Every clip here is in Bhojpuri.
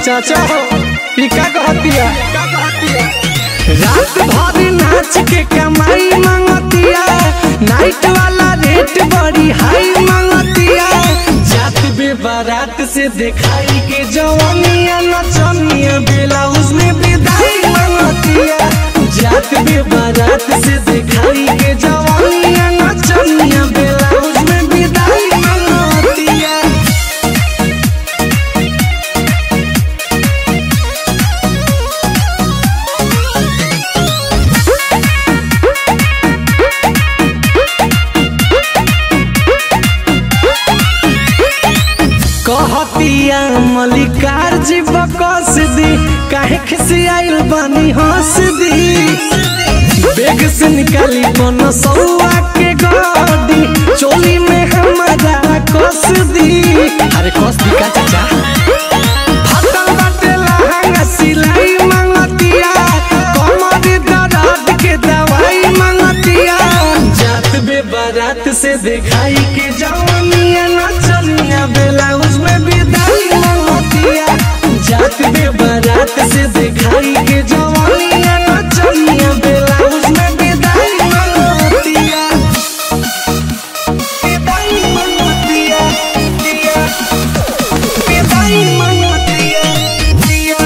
चाचा हो ई का कहतिया रात भर नाच के कमाई मांगतिया नाइट वाला रेट बड़ी हाई मांगतिया जात बे बारात से दिखाई के जवानिया नचनिया ब्लाउज में विदाई मांगतिया जात बे बारात से दिखाई के जवानिया नचनिया ब्लाउज में विदाई मांगतिया कहतिया मलिकार जी बकस दी काहे खिसियाइल बानी हंस दी बेग से निकाली बन सौआ के गाड़ी चोली में हमारा कस दी अरे कस दी का चाचा फटल बाटे लहंगा सिलाई मांगतिया कमर दर्द के दवाई मांगतिया जात बे बारात से दिखाई के जवानिया नचनिया ब्लाउज में विदाई मांगतिया जात बे बारात से दिखाई के जवानिया नचनिया ब्लाउज में विदाई मांगतिया विदाई मांगतिया दिया विदाई मांगतिया दिया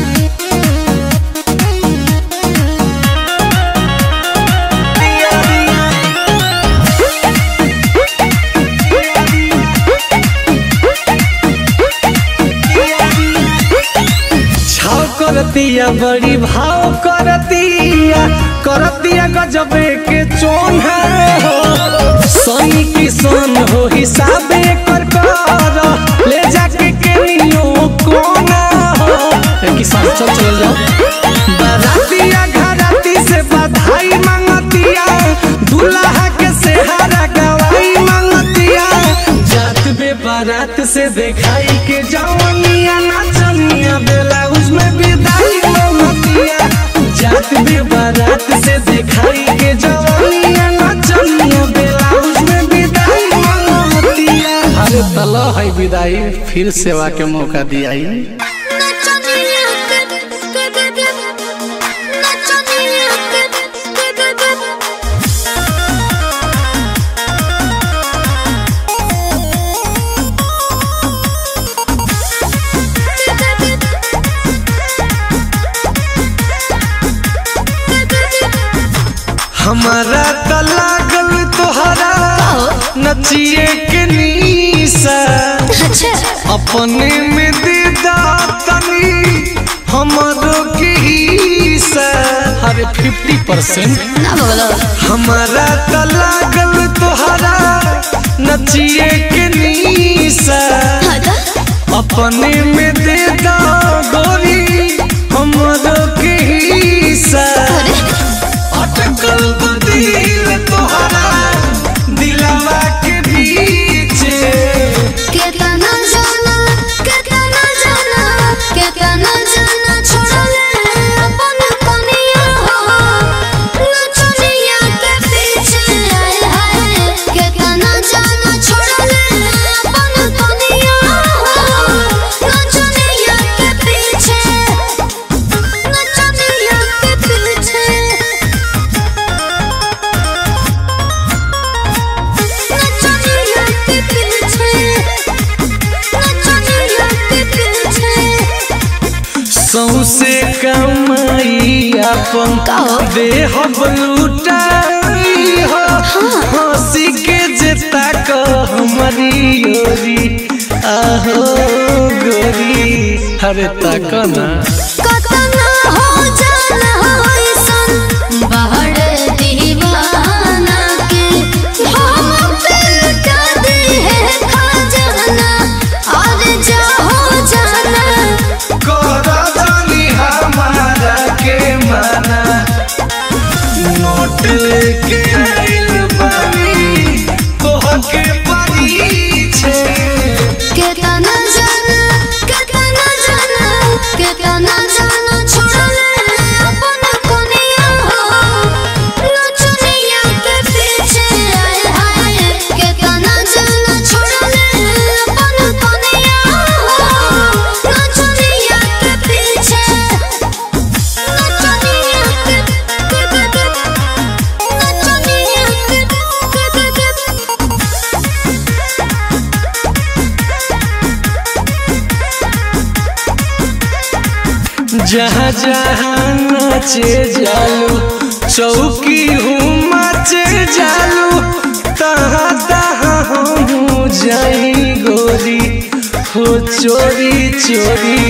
छाव करतिया बड़ी भाव करतिया करतिया गजबे के चोन हो सनी किसान हो हिसाबे कर कर ले जाके के नियो कोना हो ए किसान चल चल जाओ बारातिया घराती से बधाई मांगतिया दूल्हा के सेहारा गवाई मांगतिया जात बे बारात से दिखाई के जवानिया नाचनिया ब्लाउज में विदाई मांगतिया जात बे बारात से दिखाई के जवानिया नाचनिया ब्लाउज में विदाई मांगतिया अरे तलो है विदाई फिर सेवा के मौका दियाई नचनिया के के के के नचनिया के के के के हमारा त लागल तोहरा नचिए के नीसा अच्छा अपने में दीदा तनी हमारो के हिस्सा अरे फिफ्टी परसेंट ना बोलो हमारा त लागल तोहरा नचिए के नीसा हटा अपने में दीदा गोरी हमारो के हिस्सा अरे अटकल दिल तोहरा दिलवा के बीचे केतना जाना केतना जाना केतना जाना छोड़ले अपन कनिया हो नचनिया के पीछे आए हाय केतना जाना छोड़ले अपन कनिया हो नचनिया के पीछे नचनिया के पीछे नचनिया के पीछे नचनिया के पीछे सौसे कमाई अपन कहो। देह लुटाई हो हंसी के जेता को हमारी गोरी आहो गोरी अरे तक ना कतना हो जाना होइसन बहड़ दीवाना के हम पे लुटा दे है खजाना और जा हो जाना करा जानी हमारा के माना नोट लेके आइल बानी तोहके परीछे केतना जाना केतना जाना केतना जाना छोड़ जहाँ जहाँ नाचे जालू चौकी हूँ मचे जालू तहाँ तहाँ हम जाई गोरी हो चोरी चोरी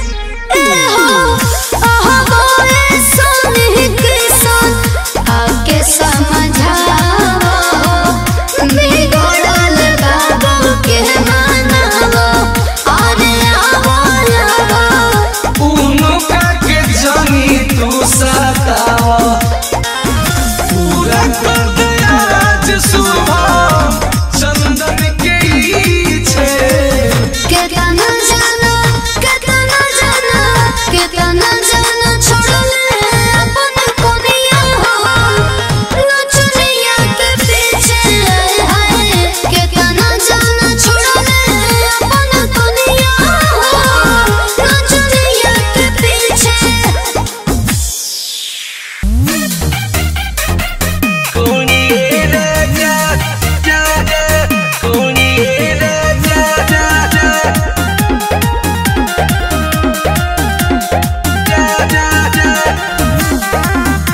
उनका के जानी तू सतावा पूरा कर दे आज सुबह चंदन के ई छे कोनी रे जा जा जा कोनी रे जा जा जा जा जा जा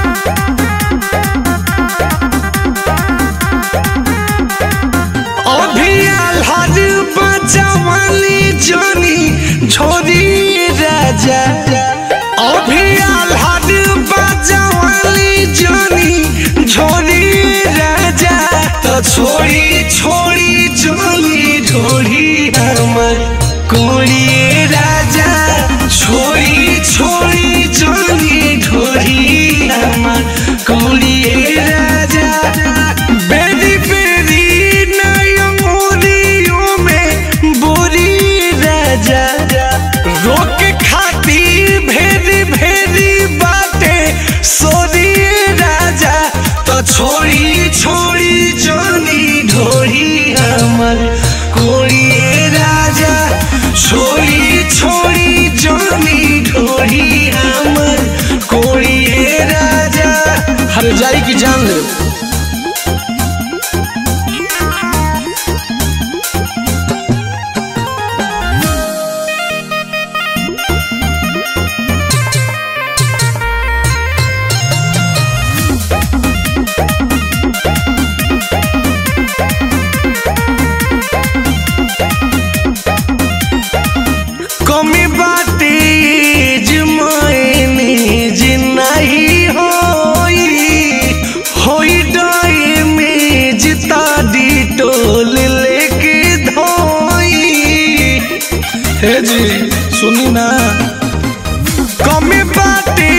अभियाल हर बचवाली जानी छोरी राजा अभियाल हर बचवाली जानी छोरी राजा तो छोड़ी छोड़ी जानी ढोड़ी हमर कोड़ी राजा छोड़ी छोड़ी जानी ढोड़ी हमर कोड़ी राजा बेरी बेरी नयमोरियों में बोरी राजा रोक खाती भेरी भेरी बाटे सोरी राजा तो छोड़ी छोड़ी जानी ढोरी हमर कोड़ी राजा छोड़ी छोड़ी जानी ढोरी हमर कोड़ी राजा हर जाई की जान ले कमी बाटे जमाने जिनाही होई होई डाई में जिता दी टोल लेके धोई हे जी सुनी ना कमी बाटे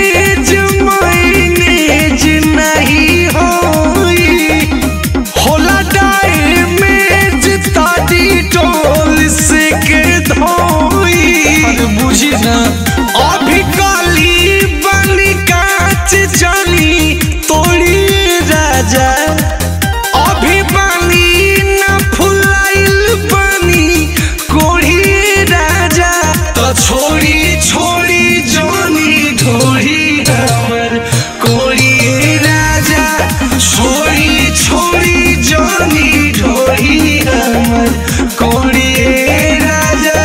जमाने जिनाही होई होला डाई में जिता दी टोल से के धोई अरे बुझी ना अभी काली बनी काच जानी तोड़ी राजा अभी बानी न फुलाइल बनी कोढ़ी राजा तो छोड़ी छोड़ी जानी ढोरी हमर कोढ़ी राजा छोड़ी छोड़ी जानी ढोरी हमर कोढ़ी राजा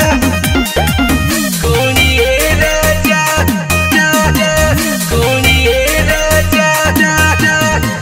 कोढ़ी राजा राजा कोढ़ी राजा राजा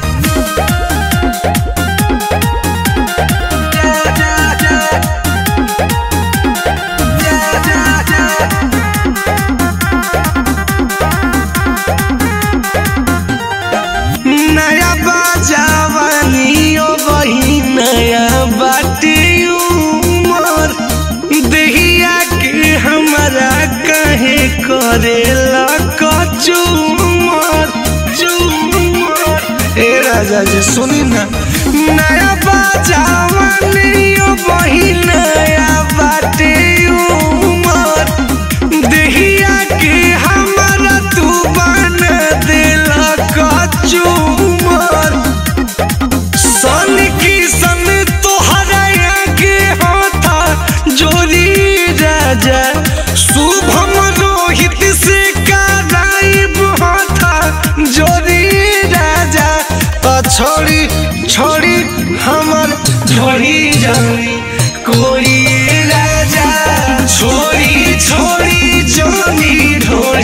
नया बाजावानी ओ वही नया बाटी उमर देहिया के हमरा कहे करेला कचूमर चूमर ए राजा जी सुनी ना नया बाजावानी ओ वही नया बाटी उमर देहिया के हमरा तू बना देला कचूमर सन की सन तोहरा आगे हाथा जोरी राजा शुभम रोहित से कराइब हाथा जोरी राजा तो छोड़ी छोड़ी हमर ढोरी जानी कोई राजा छोड़ी छोड़ी जानी ढोरी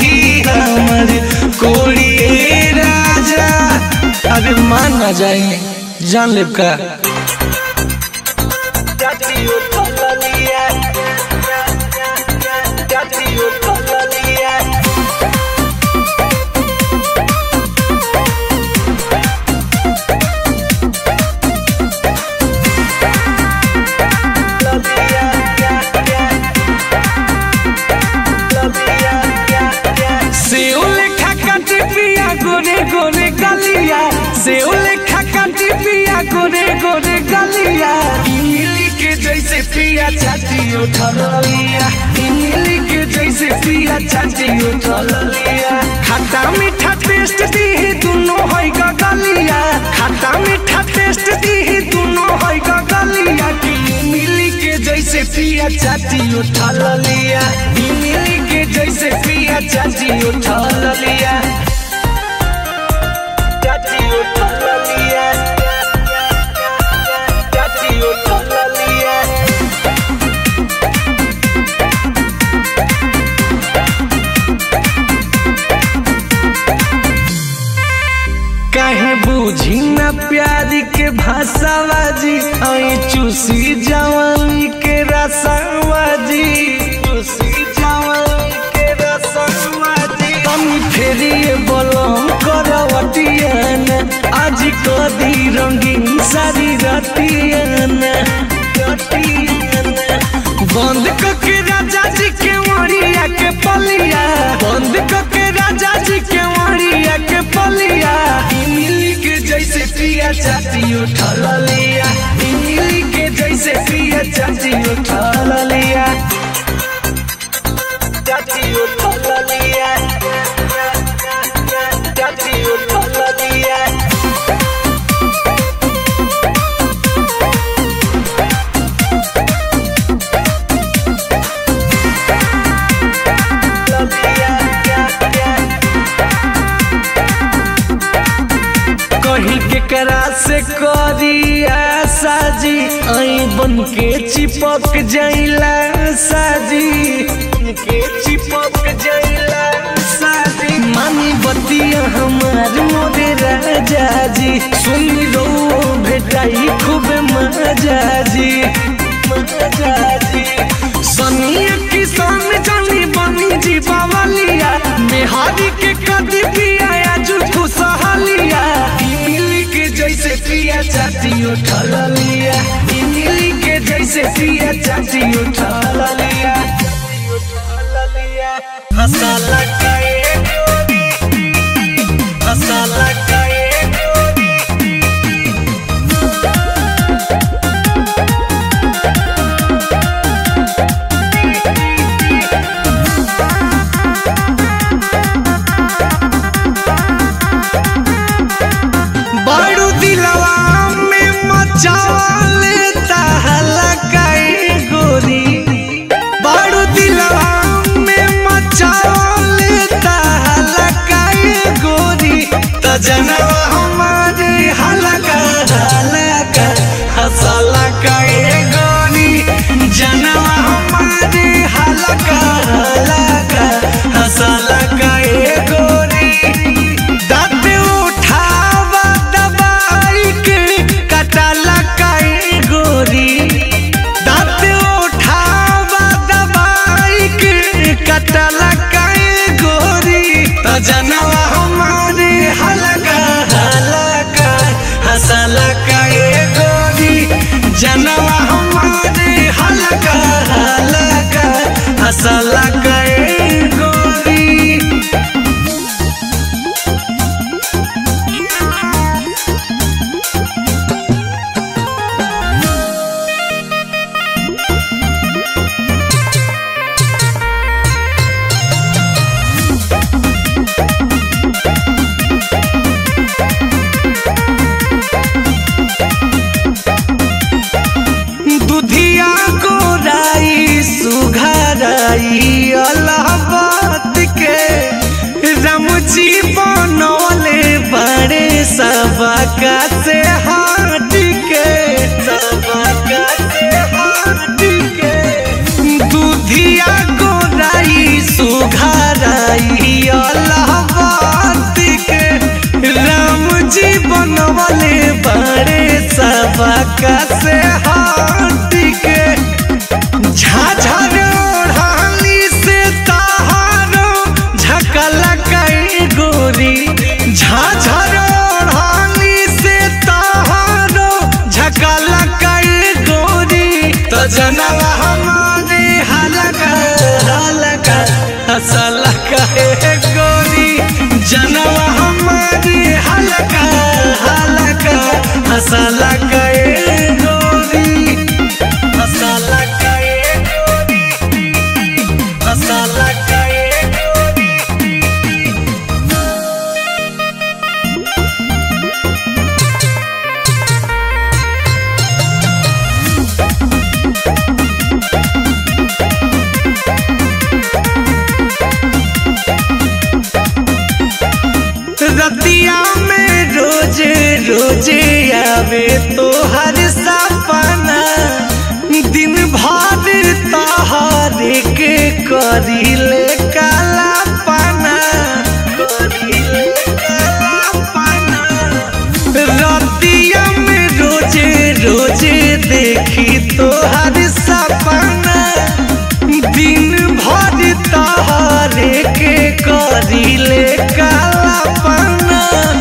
ना जाए जान लेब का सेव लेखा काटी पिया गोरे गोरे गलिया सेव लेखा काटी पिया गोरे गोरे गलिया इमली के जैसे पिया छाती उठल लिया इमली के जैसे पिया छाती उठल लिया खट्टा मीठा टेस्ट दी दोनों है गलिया खट्टा मीठा टेस्ट दी दोनों है गलिया कि इमली के जैसे पिया छाती उठल लिया इमली के जैसे पिया चाची उठल लिया चाची उठल लिया चाची उठल लिया काहे बूझी न प्यार के भाषावाजी आई चूसी जवानी के रसावाजी चूसी जवानी के रसावाजी हम फेरिए बोलम करवटियन आज कदी रंगीन सारी रतियन रतियन बंद करके राजा जी के मरिया के पलिया बंद करके राजा जी के मरिया के पलिया इमली के जैसे पिया चाची उठल लिया इमली के जैसे पिया चाची उठल लिया चाची उठल लिया चाची उठल लिया कहीं के करा से करी आशा जी आई बन के चिपक जाइला साजी बन के चिपक जाइला साजी मानी बतिया हमार मोरे राजा जी सुनी रो भेटाई खूब मजा जी मजा जी सनिया किसान जानी बनी जी बावलिया मेहारी के कदी पिया आजू खुशहालिया इमली के जैसे पिया चाची उठल लिया इमली के जैसे पिया चाची उठल लिया हसाला काए गोरी हसाला काए गोरी बारू दिलवा में मचाले तहलकाए गोरी बारू दिलवा में मचाले तहलकाए गोरी त जनवा हमारे हलका हलका हसला काए गोरी जनवा हमारे हलका हलका हसला काए गोरी दाँत उठावा दबाई के कटाला काए गोरी दाँत उठावा दबाई के कटाला काए गोरी त जनवा हमारे हलका हलका हसला काए गोरी जनवा हमारे हलका हलका हसला काए गोरी का हसला का ए गोरी जनवा हमारी हलका हलका हसला का ए गोरी हसला का ए गोरी हसला का ए गोरी रतिया में रोजे रोजे आवे तो हर सपना दिन भर तहारे के करीले काला पाना करीले काला पाना रतिया में रोजे रोजे देखी तो हर सपना दिन भर तहारे के करीले काला पाना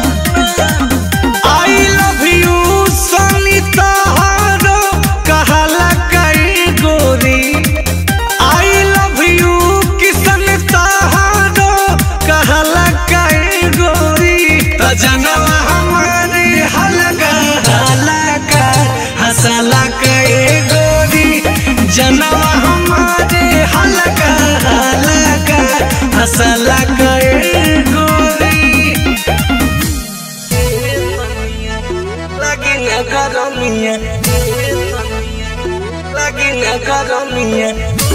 आई लव यू सनी तहारो कहला कई गोरी आई लव यू किसन तहारो कहला कई गोरी त जनवा हमारे हलका हलका हसला कई गोरी जनवा हमारे हलका हलका हसला कई गोरी लगी न गरमिया लगी न गरमिया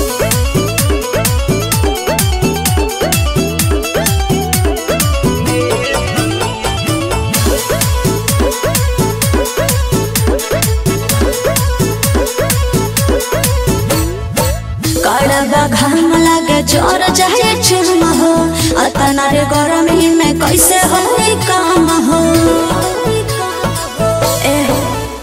कड़वा घाम लागे जोर जाए चुम हो अतना रे गरमी में कैसे हो काम हो ए हो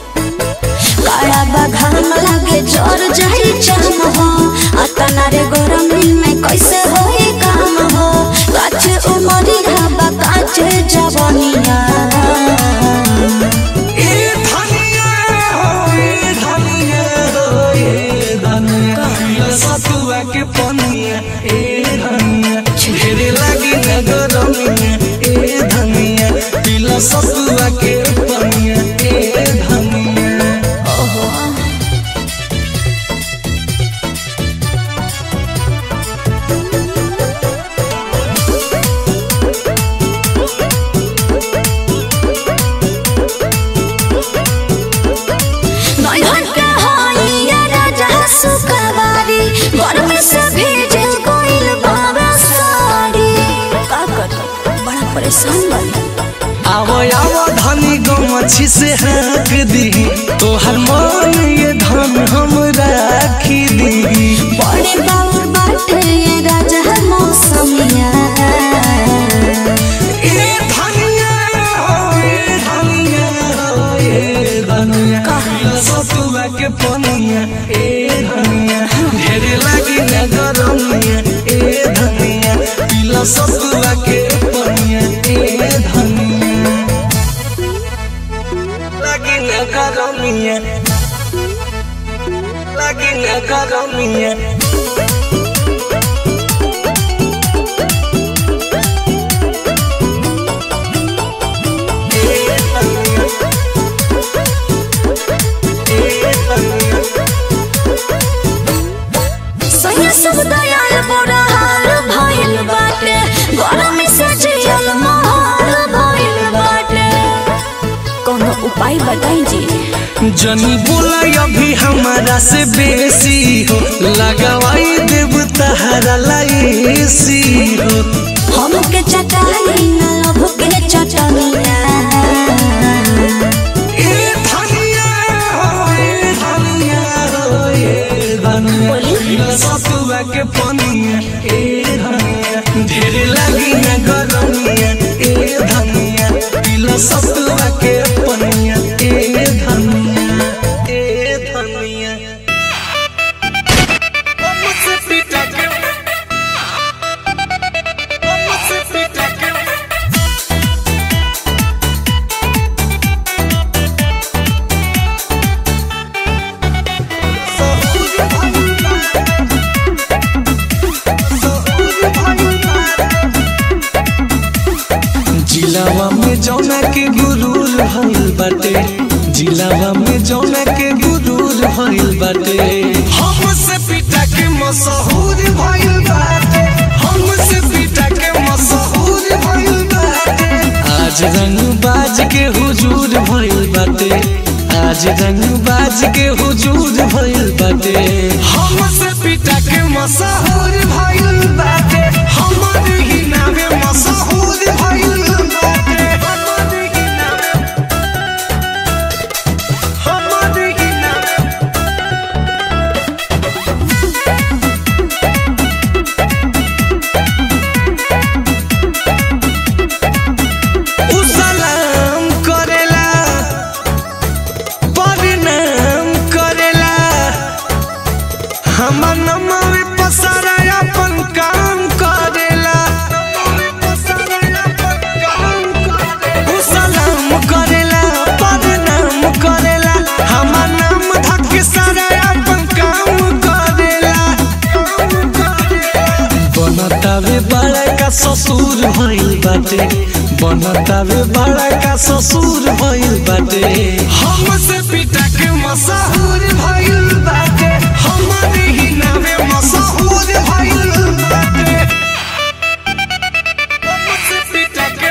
कड़वा घाम लागे जोर जाए चुम हो अतना रे गरमी में कैसे हो काम हो काछ उमरी हवा काछ जवनिया ए धनिया हो ए धनिया हो ए धनिया सतुआ के पनिया ए धनिया ढेरे लगी न गरमिया ए धनिया पिला सतुआ के पनिया ए धनिया नैहर के होइया राजा सुकवारी गर्मी से भीजे कोइल बाबा साड़ी का कर बड़ा परेशान बनी आवो आवो धनी गमछी से हाँक दी तोहर मन ये धन हम राखी दी बड़े बाउर बाटे ये राजा मौसमिया ए धनिया हो ए धनिया हो ए धनिया सतुआ के पनिया ए धनिया ढेरे लागी न गरमिया ए धनिया पिला सतुआ के पनिया ए धनिया लागी न गरमिया लागी न गरमिया ए धनिया ए धनिया सैया सब दयाल बड़ा हाल भइल बाटे गर्मी से जियल महल भइल बाटे कोनो उपाय बताई जी जनी बोला अभी हमारा से बेसी हो लगवाई देव तहरा लाइसी हो हमके चटाई न लभ के चटनिया ए धनिया हो ए धनिया हो ए धनिया सतुआ के पनिया ए धनिया ढेर लगी न गरमिया ए धनिया पिला सतुआ के पनिया ए धनिया ए धनिया मुझसे पिटा के में जौना के गुरूर भइल बाटे जिलावा में जौना के गुरूर भइल बाटे हमसे पिटा के मशहूर भइल बाटे हमसे पिटा के मशहूर भइल बाटे आज रंग बाज के हुजूर भइल बाटे आज रंग बाज के हुजूर भइल बाटे हमसे पिटा के मशहूर भइल बाटे हमर ही नामे मशहूर भइल बाटे हमर ही नामे हमर ही नामे उ सलाम करेला प्रणाम करेला हमर नमवे पसारा अपन काम करेला उ सलाम करेला प्रणाम करेला हमर नाम धक सारा अपन काम करेला बनतावे बड़ा का ससुर भइल बाटे बनतावे बड़ा का ससुर भइल बाटे हमसे पिटा के मशहूर भइल बाटे हमारे ही नामे मशहूर भइल बाटे हमसे पिटा के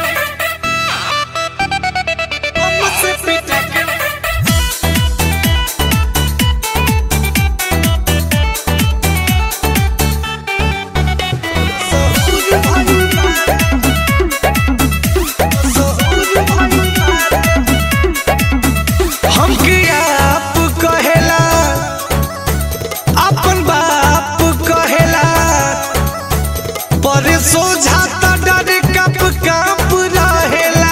हमसे पिटा के हमके आप कहेला अपन बाप कहेला पर सोझा त डर कप काप रहेला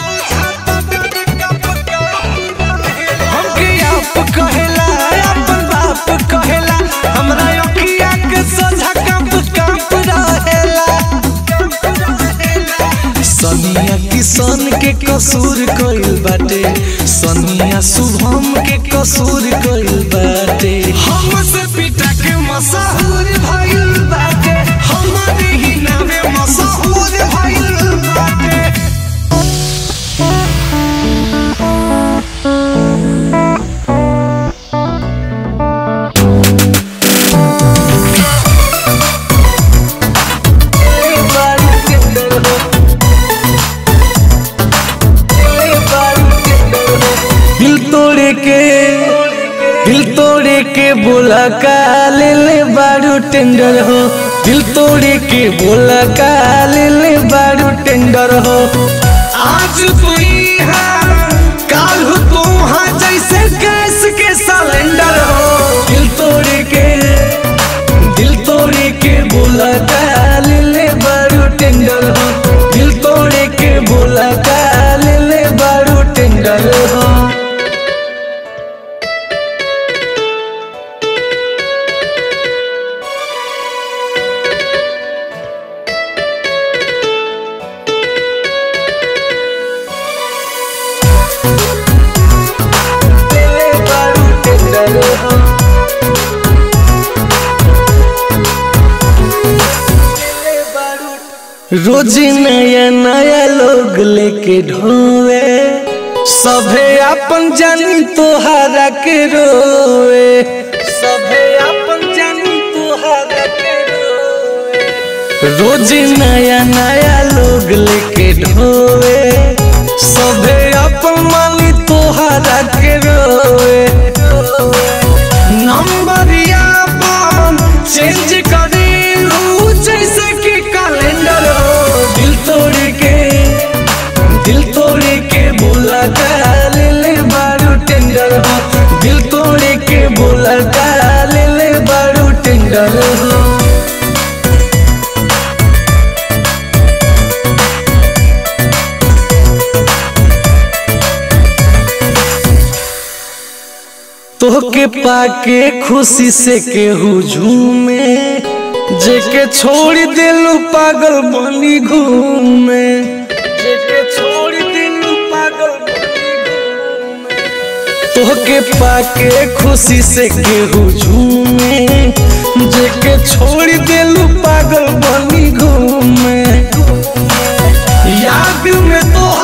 हमके आप कहेला अपन बाप कहेला हमरा अखिया के सोझा कप काप रहेला सनिया किसान के कसूर कइल बाटे सनिया शुभम के कसूर कइल बाटे हमसे पिटा के मशहूर भइल बाटे हमारे ही नामे मशहूर भइल बाटे दिल तोड़े के दिल तोड़े के बोला का ले ले बारू टेंडर हो दिल तोड़े के बोला का ले ले बारू टेंडर हो आज तू यहाँ काल हो तू वहाँ जैसे गैस के सिलेंडर हो दिल तोड़े के दिल तोड़े के बोला का ले ले बारू टेंडर हो दिल तोड़े के बोला का ले ले बारू टेंडर हो रोज नया नया लोग लेके ढोवे सभे अपन जानी तोहारा के रोवे सभे अपन जानी तोहारा के रोवे रोज नया नया लोग लेके ढोवे सभे अपन मानी तोहारा के रोवे नंबरिया बम चेंज करेलू जैसे कि कैलेंडर हो दिल तोड़ के दिल तोड़ के बोला का ले ले बारू टेंडर हो दिल तोड़ के बोला का ले ले बारू टेंडर हो तोहके पाके खुशी से केहू झूमे जेके छोड़ दिलू पागल बनी घूमे जेके छोड़ दिलू पागल बनी घूमे तोहके पाके खुशी से केहू झूमे जेके छोड़ दिलू पागल बनी घूमे याद में तो